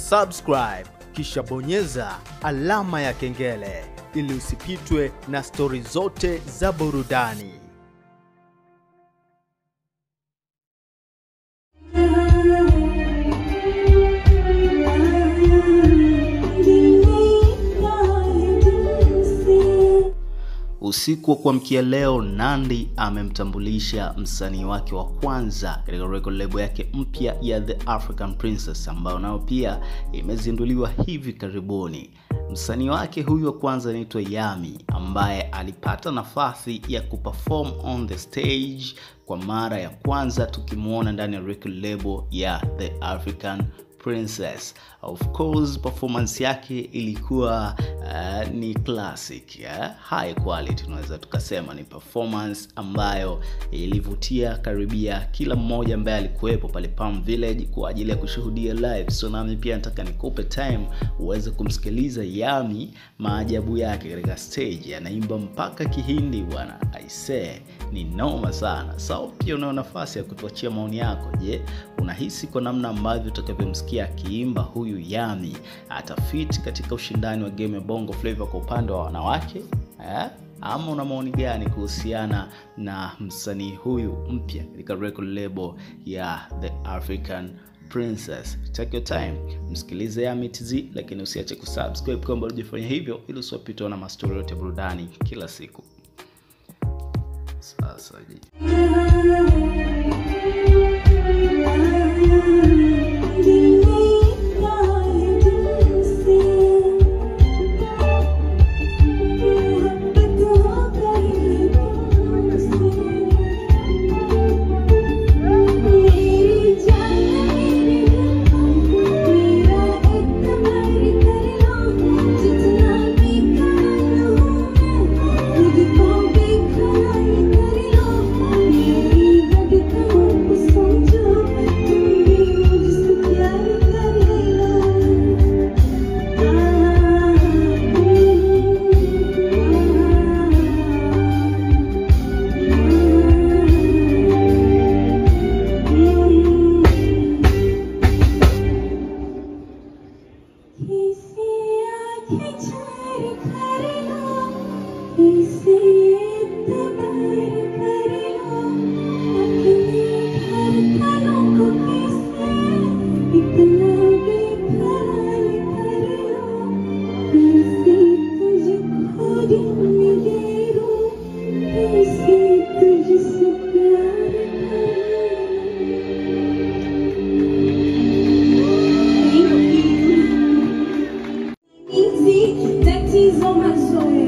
subscribe kisha bonyeza alama ya kengele ili usipitwe na stori zote za burudani. Usiku wa kuamkia leo, Nandy amemtambulisha msanii wake wa kwanza katika record label yake mpya ya The African Princess ambayo nayo pia imezinduliwa hivi karibuni. Msanii wake huyu wa kwanza anaitwa Yami ambaye alipata nafasi ya kuperform on the stage kwa mara ya kwanza tukimwona ndani ya record label ya The African Princess. Of course performance yake ilikuwa uh, ni classic yeah? high quality tunaweza tukasema ni performance ambayo ilivutia karibia kila mmoja ambaye alikuwepo pale Palm Village kwa ajili ya kushuhudia live. So nami pia nataka nikupe time uweze kumsikiliza Yami maajabu yake katika stage, anaimba mpaka Kihindi bwana, aisee ni noma sana. So pia unao nafasi ya kutuachia maoni yako. Je, unahisi kwa namna ambavyo utakavyomsikia akiimba huyu Yami atafit katika ushindani wa game ya Bongo Flava kwa upande wa wanawake eh? Ama una maoni gani kuhusiana na msanii huyu mpya katika record label ya The African Princess? Take your time, msikilize Yami TZ, lakini usiache kusubscribe kama bado hujafanya hivyo, ili usiwapitwe na mastori yote ya burudani kila siku. Sasa je, Tatizo mazoea